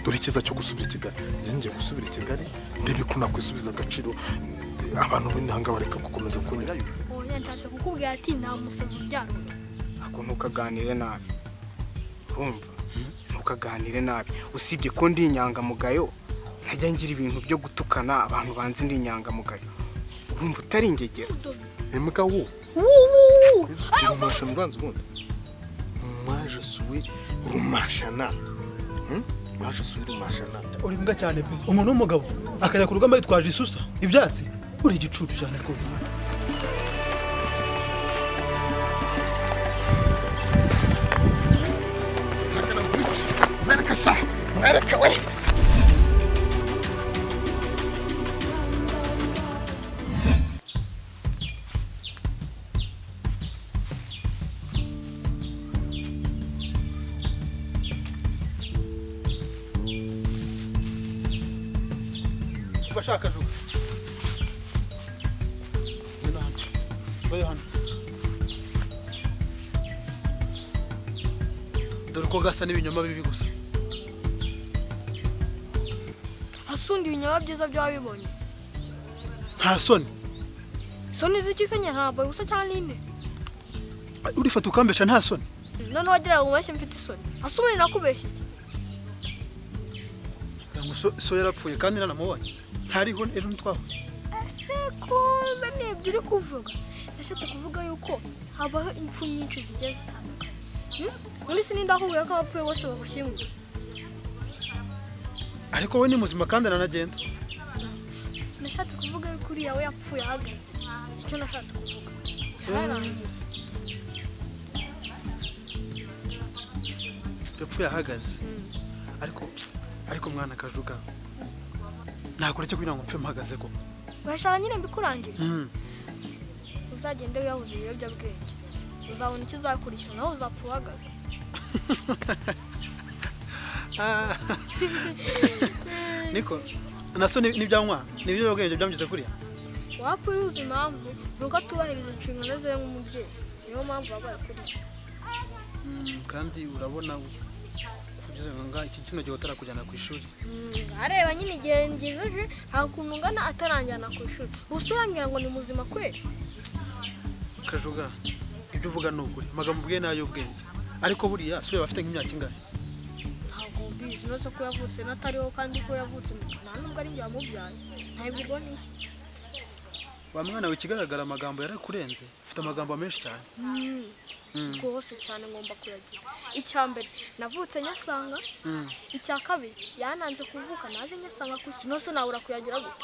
dore icyiza cyo gusubira i kigali njye ngiye gusubira i kigali ndebe ko nakwisubiza agaciro abantu b'intanga bareka gukomeza kunyura oya nshatse kukubwira ati nta musazi uryamye ntabwo ntukaganire nabi urumva ntukaganire nabi usibye ko ndi inyangamugayo ntajya ngira ibintu byo gutukana abantu banzi ndi inyangamugayo urumva utari ingegera udodo imbwa wo wuuu rumashana uranze ubundi mwaje suwe rumashana Hmm? mwaje suwe rumashana uri imbwa cyane pe umuntu w'umugabo akajya ku rugamba yitwaje isusa ibyatsi uri igicucu cyane rwose ubashaka jugu Ngwino hano. Ngwino hano. dore ko gasa n'ibinyoma bibi gusa asundi ibinyama byiza byaba bibonye nta soni soni z'ikisenye ntabwo gusa cyane ine urifata ukambesha nta soni noneho wagira ngo umubeshye mfite isoni asubire nakubeshye iki Ngira ngo so- so yarapfuye kandi naramubonye ntariho ejo ntitwahuye ese ko mbemye ibyo uri kuvuga ndashaka kuvuga yuko habaho impfu nyinshi zigiye zitandukanye Hmm? muri sini ndahuye ko abapfuye bose babashyingura ariko we ni muzima kandi aranagenda nashatse kuvuga yuko uriya we yapfuye ahagaze icyo nashatse kuvuga yararangiye yapfuye ahagaze ariko ariko mwana kajuga ntakora cyo kugira ngo mpfe mpagaze ko bashaka nyine mbikurangira uzagende wiyahuza ibiyobyabwenge uzabona icyo uzakurikira nawe uzapfa uhagaze Ah. niko naso ni- ni bya mwana ni byo bwenge byamugeze kuriya wapfa yuzi impamvu ni uko atubahiriza inshingano ze nk'umubyeyi niyo mpamvu wabaye kuri Mm, kandi urabona kugeza nga iki kino gihe utarakujyana ku ishuri areba nyine igihe ngejeje nta kuntu ungana ataranjyana ku ishuri ubu se urambwira ngo ni muzima kweli kajuga ibyo uvuga ni ukuri amagambo ubwiye ni ay'ubwenge ariko buriya so yaba afite nk'imyaka ingana ntabwo mbizi uretse ko yavutse n'atariho kandi ko yavutse nta nubwo ari njye wamubyaye ntabwo ubwo ni iki wa mwana we ikigaragara amagambo yarakurenze ufite amagambo menshi cyane Mm, Mm, rwose cyane ngomba kuyagira icya mbere navutse nyasanga mm. icya kabiri yananze kuvuka naje nyasanga ku isi nose nabura kuyagira gute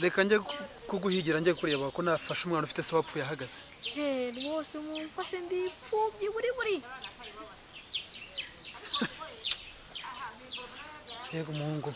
reka njye ku- kuguhigira njye kureba ko nafashe umwana ufite se wapfuye ahagaze Hey, rwose mumfashe ndi imfubyi buri buri yego umuhungu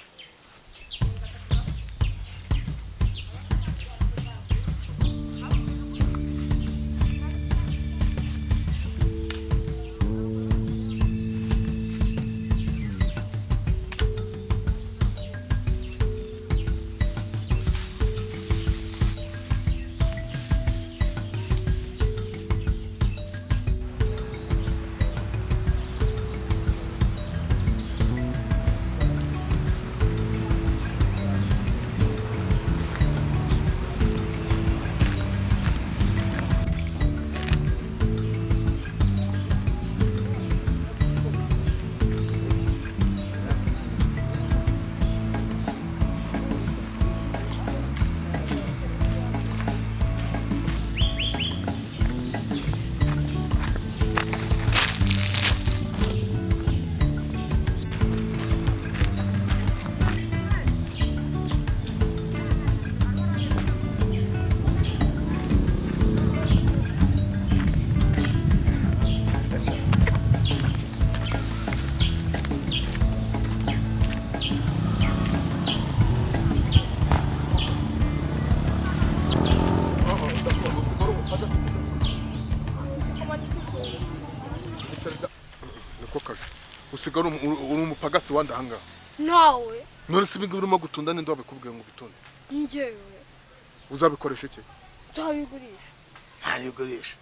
niko kaje usigara uri umu- uri umupagasi wandi ahangaha nawe none se ibingibi urimo gutunda ninde wabikubwiye ngo ubitunde njyewe uzabikoresha iki nzabigurisha ntayigurisha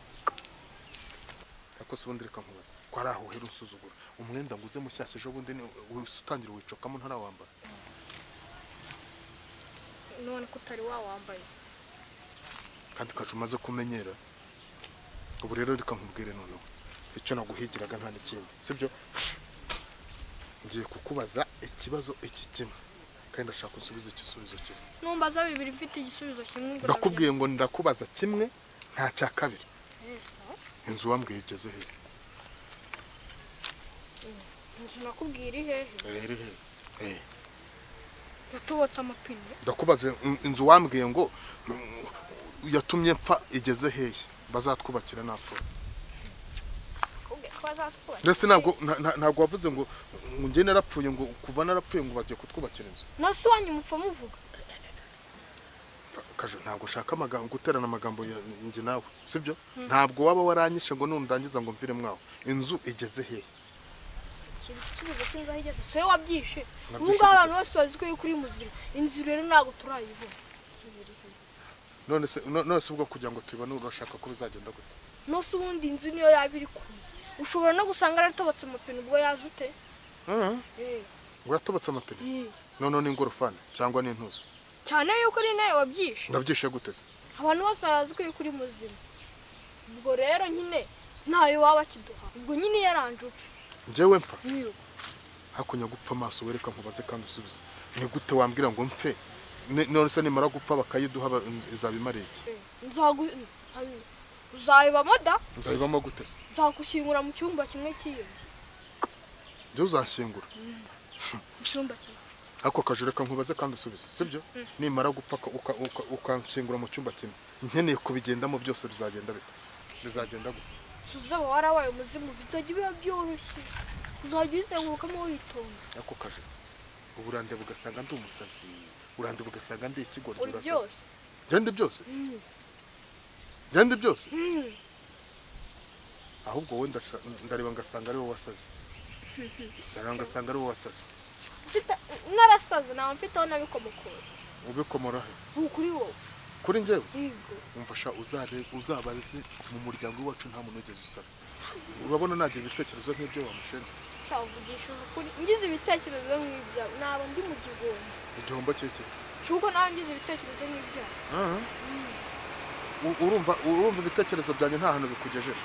kuko si ubundi reka nkubaza ko ari aho uhera unsuzugura umwenda nguze mushyashya ejo bundi ni- wese utangira wicokamo ntarawambara none ko utari wawambaye kandi ukaca umaze kumenyera ubu rero reka nkubwire noneho icyo naguhigiraga nta n'ikindi sibyo ngiye kukubaza ikibazo iki kimwe kandi ndashaka usubiza igisubizo kimwe numbaza bibiri mfite igisubizo kimwe ngo ndakubwiye ngo ndakubaza kimwe nta cya kabiri ndabyemere. Sawa. inzu wambwiye igeze hehe inzu nakubwira iri hehe rero hehe Eh, yatobotse amapine ndakubaza in- inzu wambwiye ngo mm, yatumye mpfa igeze hehe bazatwubakira napfuye nakubwiye ko bazatwubaka ndetse ntabwo nta- nta- ntabwo wavuze ngo ngo njye narapfuye ngo kuva narapfuye ngo bagiye kutwubakira inzu nasi wanyu mupfa muvuga kajo ntabwo ushaka amagambo guterana amagambo ya njye nawe sibyo ntabwo waba waranyishe ngo nundangiza ngo mvire mwawe inzu igeze hehe igisubizo cy'inzaho igeze soye wabyishe ubu Nabyishe ngubu abantu bose bazi ko yuko uri muzima inzu rero ntabwo turayibona none se no- none se ubwo kugira ngo tubibone urashaka ko bizagenda gute nose ubundi inzu niyo yaba iri ku nzu ushobora no gusanga yaratobotse amapine ubwo yaje ute Eh, ngo yatobotse amapine eh. noneho ni ingorofani cyangwa ni intuza cyane yuko ari nawe wabyishe ndabyishe gute se abantu bose bazi ko yuko uri muzima ubwo rero nyine ntayo waba akiduha ubwo nyine yaranje upfa njyewe mpfa niyo hakunya gupfa amaso wereka nkubaze kandi usubize ni gute wambwira ngo mpfe Ni- none se nimara gupfa bakayiduha ba- inz- izaba imara iki Eh, nzagu hano. uzayibamo da nzabibamo gute se nzagushyingura mu cyumba kimwe cy'iyo nzu. njye uzashyingura icyumba kimwe ako kaje reka nkubaze kandi usubize sibyo nimara gupfa ko- uka- uka- ukanshyingura mu cyumba kimwe nkeneye kubigendamo byose bizagenda bite bizagenda gute tuzaba warabaye umuzimu bizajya biba byoroshye uzajya ubizengurukamo witonda ako kaje ubu urandeba ugasanga ndi umusazi urandeba ugasanga ndi ikigoryi uri urasa- byose genda byose Mm. genda byose Mm. ahubwo wowe ndasha- ndareba ngasanga ari wowe wasaze ndareba ngasanga ari wowe wasaze Mfite- narasaze ntawe mfiteho n'abikomokoye ubikomora he ubu kuri wowe kuri njyewe yego umfasha uzare- uzabarize mu muryango w'iwacu nta muntu wigeze usaba urabona nagira ibitekerezo nk'ibyo wamushenze cyavugishije ukuri ngize ibitekerezo nk'ibyawe naba ndi mu gihombo igihombo cyekire cy'uko nawe ngize ibitekerezo nk'ibyawe urumva urumva ibitekerezo byanjye nta hantu bikugejeje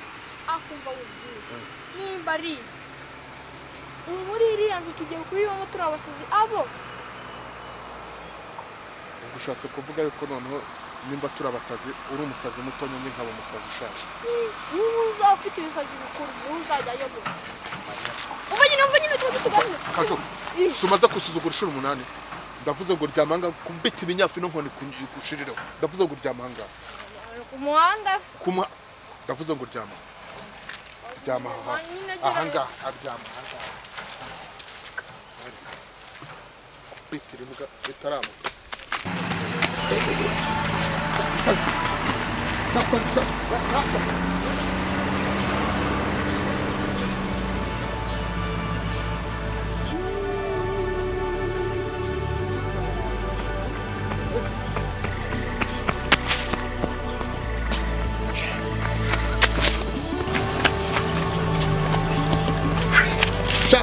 akumva wubwira nimba ari ubu muri iriya nzu tugiye kubibamo turi abasazi abo ubwo ushatse kuvuga yuko noneho nimba turi abasazi uri umusazi muto nyine nkaba umusazi ushaje ubu uzaba ufite ibisazi bikuru ubu uzajya ayobora ubu nyine ubu nyine tuba dutugaje kajo si umaze gusuzugura inshuro umunani ndavuze ngo ryamanga kumbita ibinyafino nkoni ku- kushirireho ndavuze ngo ryamanga ku muhanda se kuma ndavuze ngo ryama ryama aha hasi Nyine agerayo. ahangaha aryama ahangaha kubitira imbwa bitaramuka sha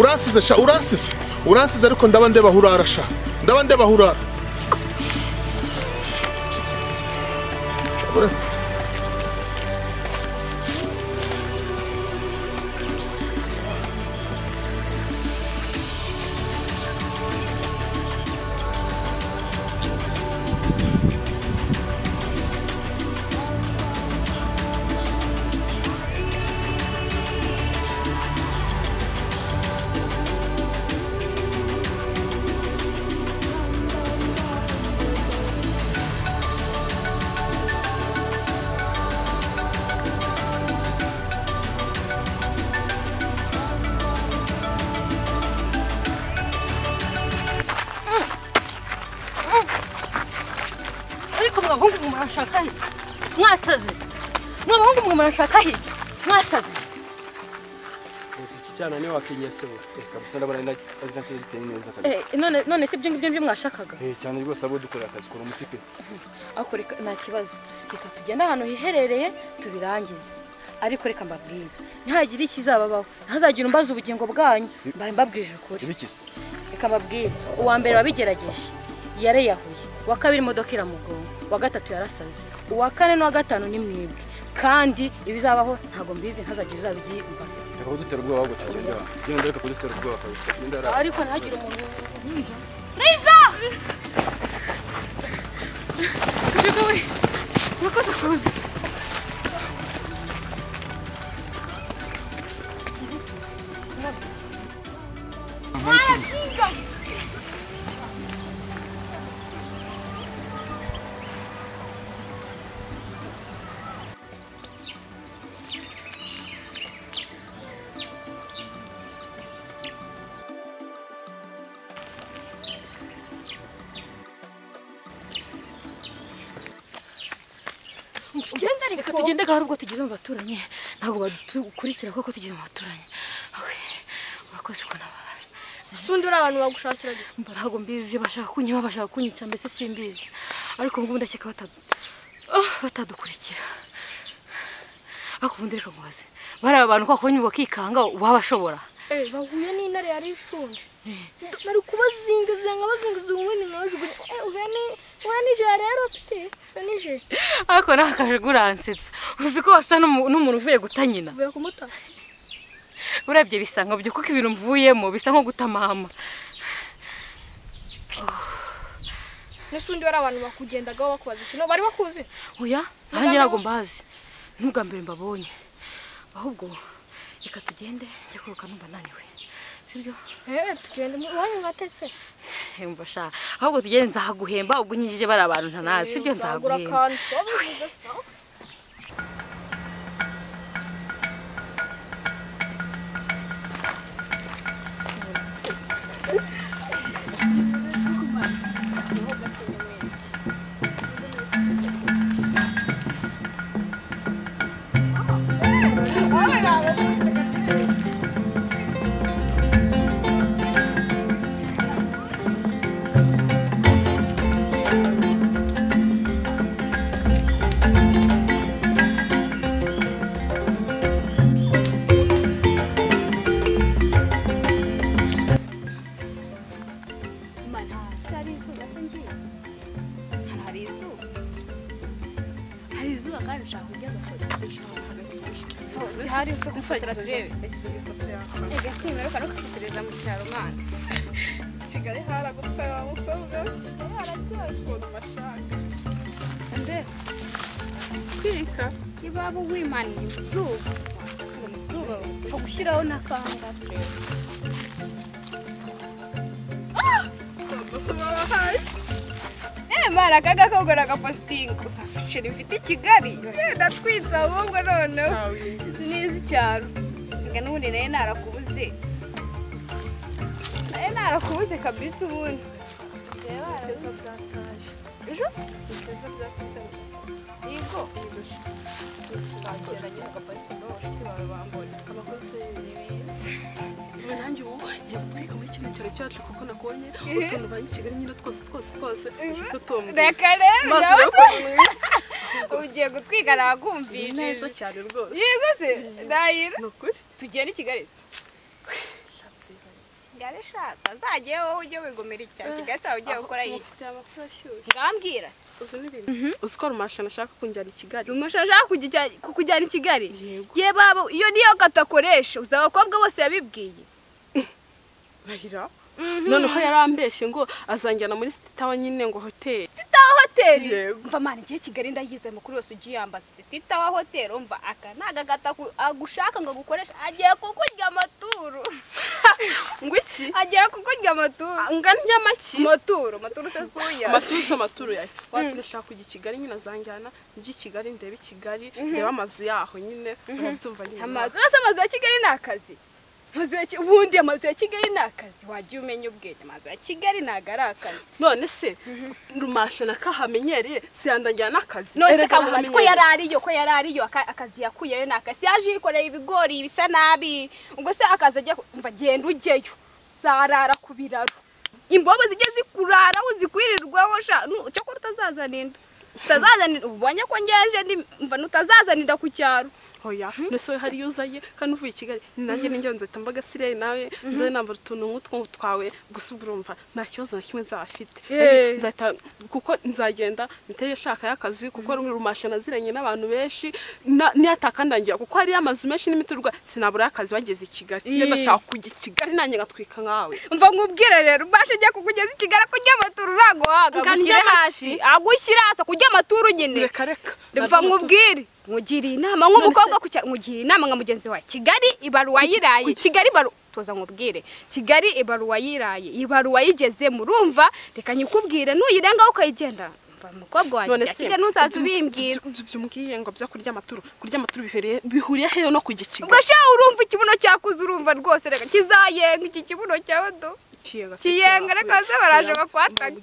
uransize sha uransize uransize ariko ndaba ndeba hurara sha ndaba ndeba hurara Sha, uransize. ariko mwabahungu mwe murashaka he mwasaze mwabahungu mwe murashaka he mwasaze gusa iki cyana niwe wakenyese we kabisa ndabona ari ari nacyo giteye neza kabisa Eh, none none se ibyo ngibyo byo mwashakaga Eh, cyane rwose abo dukorera akazi kora umuti pe ariko reka- nta kibazo reka tugende ahantu hiherereye tubirangize ariko reka mbabwire ntihagire ikizababaho ntazagira umbaza ubugingo bwanyu mbaye mbabwije ukuri ibikisi reka mbabwire uwa mbere wabigerageje yareyahuye uwa kabiri imodoka iramugonga uwa gatatu yarasaze uwa kane n'uwa gatanu ni mwebwe kandi ibizabaho ntabwo mbizi ntazagira uzabigiye imbaza reka kudutera ubwoba ahubwo tugende aho tugende reka kudutera ubwoba kabisa tugende hariya ariko ntihagire umuntu nk'ibyo riza kujuga we murakoze kuza Genda reka ariko. tugende hari ubwo tugeze mu baturanyi ntabwo badukurikira kuko tugeze mu baturanyi Awe, murakoze ko nababara Sundi uri abantu bagushakira gute? ntabwo mbizi bashaka kunyiba bashaka kunyica mbese simbizi ariko ngubu ndakeka bata- Ah, batadukurikira ariko ubundi reka mubaze bariya abantu kwa kubonye bakikanga wabashobora Eh, bahuye n'intare yari ishonje. Ndo- Nari kubazingiza nkabazingiza ubundi nkabajugunya. Eh, uhene, uhenije rero pite. Uhenije. ariko nawe akajuguransetsa uzi ko wasa n'umu- n'umuntu uvuye guta nyina Uvuye kumuta. urebye bisa nka byo kuko ibintu mvuyemo bisa nko guta mama Nese undi bari abantu bakugendagaho bakubaza ikintu. Bari bakuzi. oya nanjye ntabwo mbazi n'ubwa mbere mbabonye ahubwo reka tugende njye kuruhuka numva naniwe sibyo Eh, tugende mu- iwanyu mwatetse. hemba sha ahubwo tugende nzahaguhemba ubwo unyigije bari abantu ntanazi sibyo Nzagura nzaguhemba akantu. Wabivuze sawa. iwabo wimaniye izuba izuba upfa gushyiraho n'akanga mara aka gakogora agapositingi uzafucira imfite i kigali yenda twitse ahubwo noneho nzi neza icyaro reka n'ubundi nayo narakubuze nayo narakubuze kabisa ubundi ejo yego nanjye ubu njya gutwika muri kino cyaro cyacu kuko nabonye utuntu ba kigali nyine twose twose twose tutumwe reka rero maze nawe bakora ugiye gutwika ni nakumvise neza cyane rwose yego se ndahira ni ukuri tugenda i kigali kigali shaka zagiye wowe ujye wigumira icyaha kigali sawa ugiye gukora iyi yaba ashyushye ngambwira se uzi n'ibintu uzi ko rumashan ashaka kunjyana i kigali umusha ashaka kujya icya- kukujyana i kigali yego ye baba iyo niyo kata akoresha uzi abakobwa bose yabibwiye mahira noneho yarambeshye ngo azanjyana muri sitawa nyine ngo hoteli sitawa hoteli Yego. mva mana igihe kigali ndayize mukuru wese ugiye yambaza sitawa hoteli umva aka ni agagata ku- agushaka ngo agukoreshe agiye kukurya amaturu ngo iki agiye kukurya amaturu angana inyamaki amaturu amaturu usesuye amatuza amaturo yayo wagira ashaka kujya i kigali nyine azanjyana njye i kigali ndebe i kigali ndebe amazu yaho nyine urabyumva nyine amazu uretse amazu ya kigali ni akazi amazu ya Ki- ubundi amazu ya kigali ni akazi wajya umenya ubwenge amazu ya kigali ntabwo ari akazi none se rumasha na kahamenyereye siyandajyana n'akazi none se Erega kamubaza ko arahamenyereye. yari ariyo ko yari ariyo aka- akazi yakuyeyo ni akazi yaje yikoreye ibigori bisa nabi ubwo se akazi ajya ku- umva genda ujyeyo zarara ku biraro imbobo zijye zikuraraho zikwirirwaho sha nu- cyokora utazazana inda utazazana inda ubonye ko ngeje ndi- umva nutazazana inda ku cyaro hoya mbese we hariyo uzaye kandi uvuye i kigali nanjye n'injyo nzahita mbaga siriya nawe nzajya nambara utuntu nk'utwo twawe gusa ubwo urumva nta kibazo na kimwe nzaba afite Eh. nzahita kuko nzagenda miterere ishaka y'akazi kuko rumwe rumashe naziranye n'abantu benshi na- niyatakandangira kuko hariyo amazu menshi n'imiturwa sinabura y'akazi bageze i kigali Eh. ndashaka kujya i kigali nanjye ngatwika nkawe mva nkubwire rero ubashe ajya kukugeza i kigali kujya amaturu uraguhaga Nga ngo ushyire ndya hasi iki? ahubwo ushyire hasi kujya amaturu nyine reka reka mva nkubwire nkugiriye inama nk'umukobwa ku cya- nkugiriye inama nka mugenzi wawe kigali ibaruwa yiraye kigali ibaru tuza nkubwire kigali ibaruwa yiraye ibaruwa yigezemo urumva reka nyikubwire nuyirengaho ukayigendana mva mukobwa wanjye none ujya kigali ntuzaze ubimbwira byumbwiye ngo byo kurya amaturu kurya amaturu bihuriye bihuriye hehe no kujya i kigali ubwo sha urumva ikibuno cyakuze urumva rwose reka kizayenga iki kibuno cyawe do kiyenga kiyenga reka baze baraje bakwataka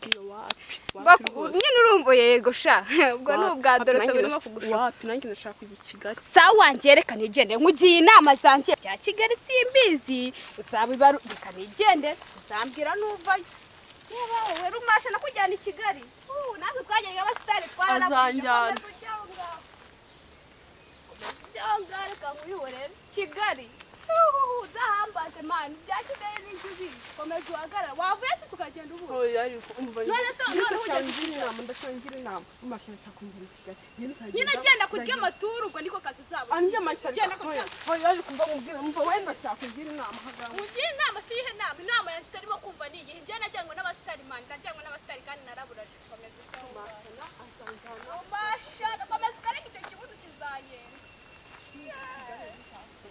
Baku- nyine urumva yego sha ubwo ni ubwa dorose burimo kugushuka wapi nanjye ndashaka kujya i kigali sawa wanjye reka nigende nkugiye inama zanjye bya kigali simbizi uzaba ibaru reka nigende uzambwira nuvayo niba wowe rumasha nakujyana i kigali Uh, natwe twajyaga abasitari Azanjyana. twaranakomeza ujyanga reka nkuyihorere kigali uhuhu udahambaze mani bya kigali n'inzuzi komeza uhagarara wavuye se tukagenda ubu None se, none ugeze i nyine genda kurya amaturu ubwo niko kazi zabo anjye amatara Genda kurya yaje kumva mubwira mva wenda nshaka kugira inama hagana mugihe inama si ihe nama inama yanjye itarimo kumva ni igihe njye najyanywe n'abasitari mani ndajyanywe n'abasitari kandi naraburaje komeza umasha komeza ukareka icyo kibuno kizayenga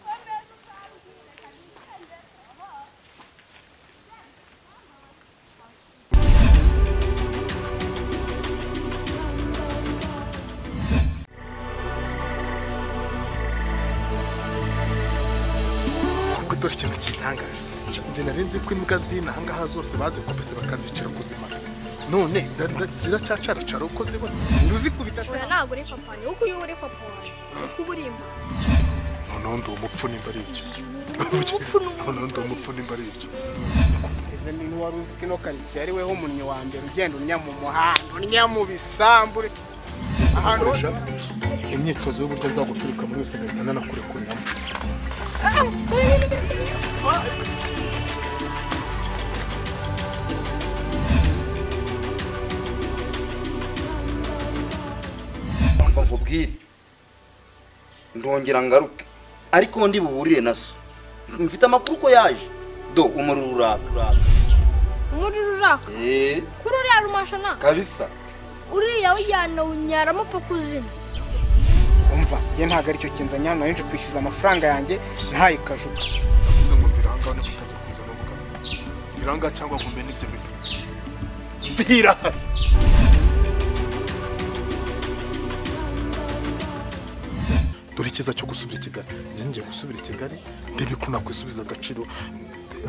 komeza ukambwira kuko itore ikintu kitangaje njye nari nzi ko imbwa z'inahangaha zose bazikubise bakazicira kuzimara none nda- nda- ziracyacaracara uko zibona nduzikubita oya ntabwo uri papa wanjye kuko iyo uri papa wanjye uko uba uri imbaga noneho ndi umupfu nimba ari ibyo umupfu ni umuti noneho ndi umupfu nimba ari ibyo ese ni n'uwari uzi ko ino karitsiye ari weho umunnyi wa mbere ugenda unnya mu muhanda unnya mu bisambu ahantu hose Koresha imyitozo y'uburyo nzaguturika muri yose ngahita nanakurekuriramo mva nkubwire ndongera ngaruke ariko ndi buburire na so mfite amakuru ko yaje do umuriro uraka umuriro uraka eee kuri uriya rumashana kabisa uriya wijyana unyaramo paka uzima umva njye ntabwo aricyo kinzanya nari nje kwishyuza amafaranga yanjye ntaye kajuka bivuze ngo mbiranga no kutajya kuza no mugabo mbiranga cyangwa ngo mbe n'ibyo bifu mbira hasi dore icyiza cyo gusubira i kigali njye ngiye gusubira i kigali ndebe ko nakwisubiza agaciro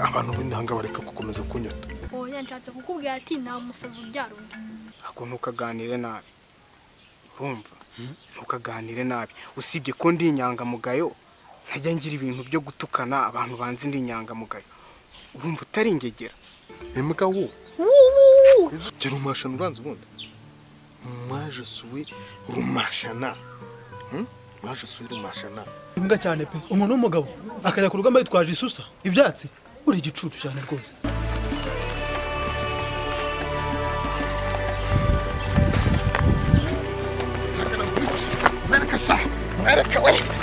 abantu b'intanga bareka gukomeza kunyota oya nshatse kukubwira ati nta musazi ubyara undi ntabwo ntukaganire nabi urumva ntukaganire nabi usibye ko ndi inyangamugayo ntajya ngira ibintu byo gutukana abantu banzi ndi inyangamugayo urumva utari ingegera imbwa wo gira umashana uranze ubundi mwaje suwe rumashana Hmm? mwaje suwe rumashana imbwa cyane pe umuntu w'umugabo akajya ku rugamba yitwaje isusa ibyatsi uri igicucu cyane rwose mwereka sha mwereka we